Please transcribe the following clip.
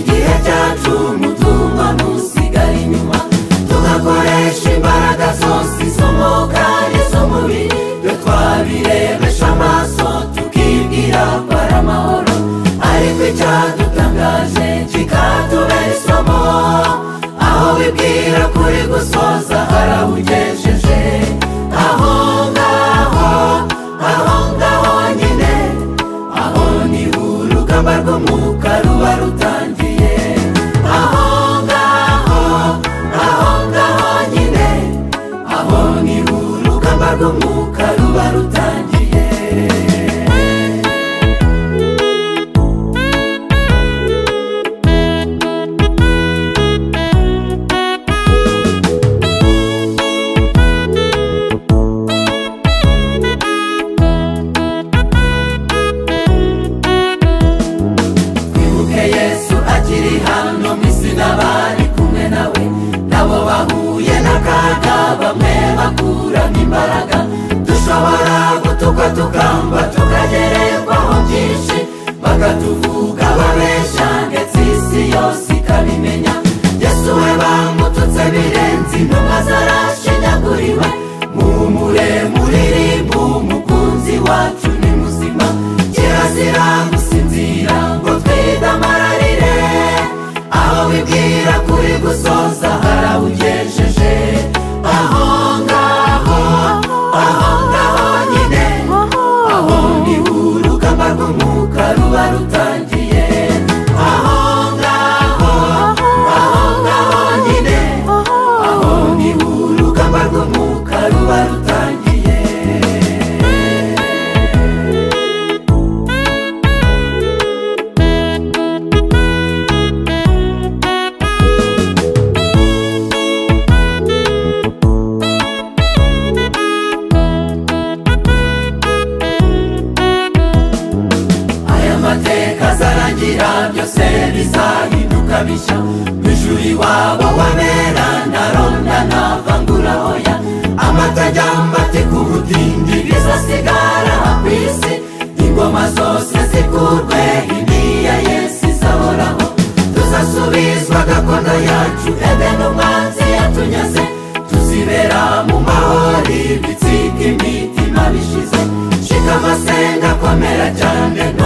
itatu umutumba ntusigare inyuma tugakoresha imbaraga zose isomo kandi z'umubiri twe twabirebesha amaso tukibwira ko ari amahoro ariko icyadutangaje kikatubera isomo aho bibwira kuri gusoza harabugejeje aho ngaho aho ngaho nyine aho ni urugamba rw'umwuka ruba rutangiye aho ngaho aho ngaho nyine aho ni urugamba rw'umwuka ruba rutangiye twibuke yesu akiri hano mu isi n'abari kumwe nawe nabo bahuye n'akaga bamwe bakuramo imbaraga dushobora gutukwa tukamba tukagererwaho byinshi bakatuvuga babeshya ndetse isi yose ikabimenya yesu we bamututse birenze intumwa zarashinyaguriwe muhumure muririmbu umukunzi wacu ni muzima kirazira gusinzira ngo twidamararire aho bibwira kuri gusoza harabugejeje aho ngaho aho ngaho nyine aho ni urugamba rw'umwuka ruba rutangiye aho ngaho aho ngaho nyine aho ni urugamba rw'umwuka ruba rutangiye aya mateka azarangira byose bizahinduka bishya ijuru iwabo wamera ntaronda ntavangura oya amata ajyambate ku butindi bizasigara ku isi ingoma zose zikurwe iniya yesu izahoraho tuzasubizwa gakondo yacu edeni umwanzi yatunyaze tuzibera mu mahoro ibitsika imitima bishize shika amasenga akomera cyane